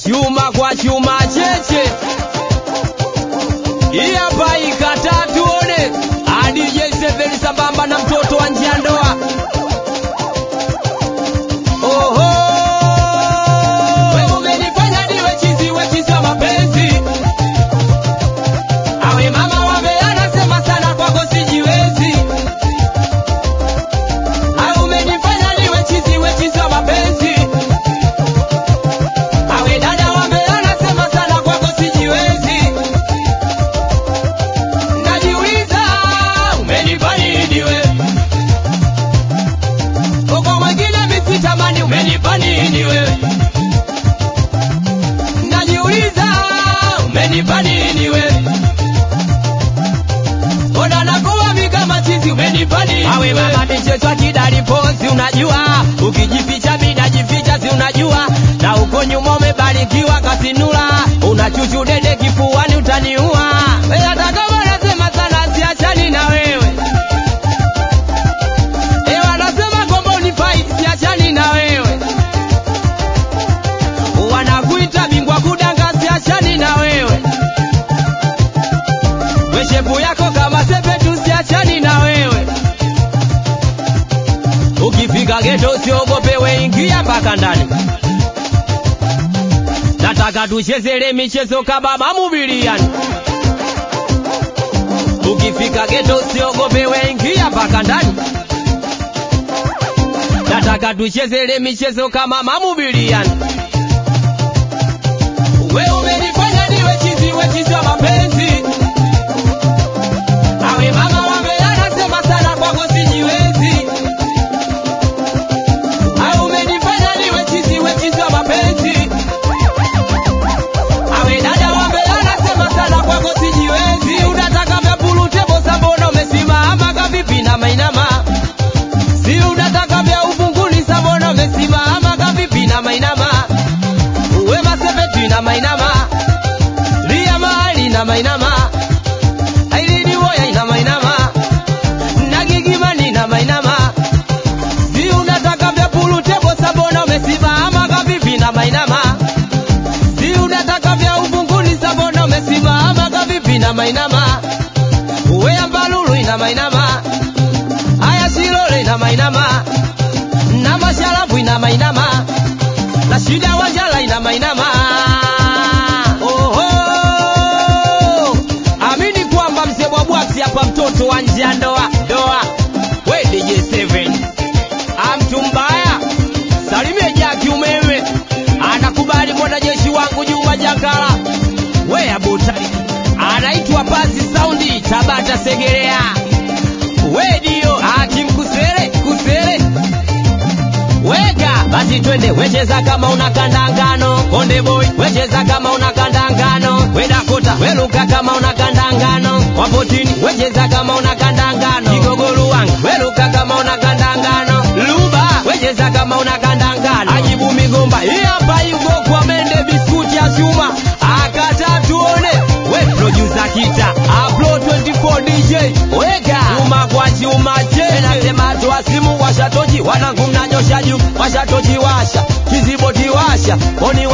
chuma kwa chuma cheche hii hapa ikataa tuone adj seveni sambamba na mtoto wa njia ndoa oho wewe umenifanya niwe chizi we chizi wa mapenzi awe mama wame anasema sana kwako sijiwezi au umenifanya niwe chizi we chizi wa mapenzi awe dada wame anasema sana kwako sijiwezi najiuliza umenipa nini we uko mwingine misitamani umenipa nini wewe najiuliza umenipa nini wewe ona nakuwa kama chizi umenipa nini awe mama michezo kidali pozi unajua ukijificha mimi najificha si unajua na uko nyuma umebarikiwa kasinula unachuchu dede kifuani utaniua wewe hata kama nasema sana siachani na wewe Ewe wanasema kwamba unifai siachani na wewe wanakuita bingwa kudanga siachani na wewe weshepu yako kama sepetu siachani na wewe ukifika geto usiogope weingia mpaka ndani nataka tuchezele michezo kababa mubiliani ukifika geto usiogope weingia mpaka ndani nataka tuchezele michezo kama mamubiliani we umenifanya niwe chizi we chizi wa mapenzi awe mama wame anasema sana kwako sijiwezi au umenifanya niwe chizi we chizi wa mapenzi awe dada wame anasema sana kwako sijiwezi unataka vya pulutebo sabona umesimama kavipi na mainama si unataka vya ufunguni sabona umesimama kavipi na mainama uwe masepeti na mainama lia mahali na mainama ailini woya ina mainama nagigimani na mainama si unataka vya pulutebo sabona umesimama kavipi na mainama si unataka vya ufunguni sabona umesimama kavipi na mainama uwe ambalulu ina mainama aya silole ina mainama na masharafu ina mainama na shida wanjala ina mainama Oho! amini kwamba mzee bwabwaksi hapa mtoto wa nje ya ndoa ndoa we DJ7 amtu mbaya salimie jaki umeme anakubali mwanajeshi wangu Juma Jakala we abutali anaitwa Pasi Saundi Tabata Segerea we dio hakim kusere kusere weka basi twende wecheza kama una kandangano konde boy wecheza kama una kandangano wedakota weluka kama una kandangano wapotini wecheza kama una kandangano kigogolu wangu weluka kama una kandangano luba wecheza kama una kandangano ajibu migomba hii hapa yuko kwa mende biskuti ya chuma akata tuone we producer kita uplo 24 DJ weka chuma kwa chuma che nasema toa simu washatoji wanangu mnanyosha juu washatoji washa kiziboti washa oni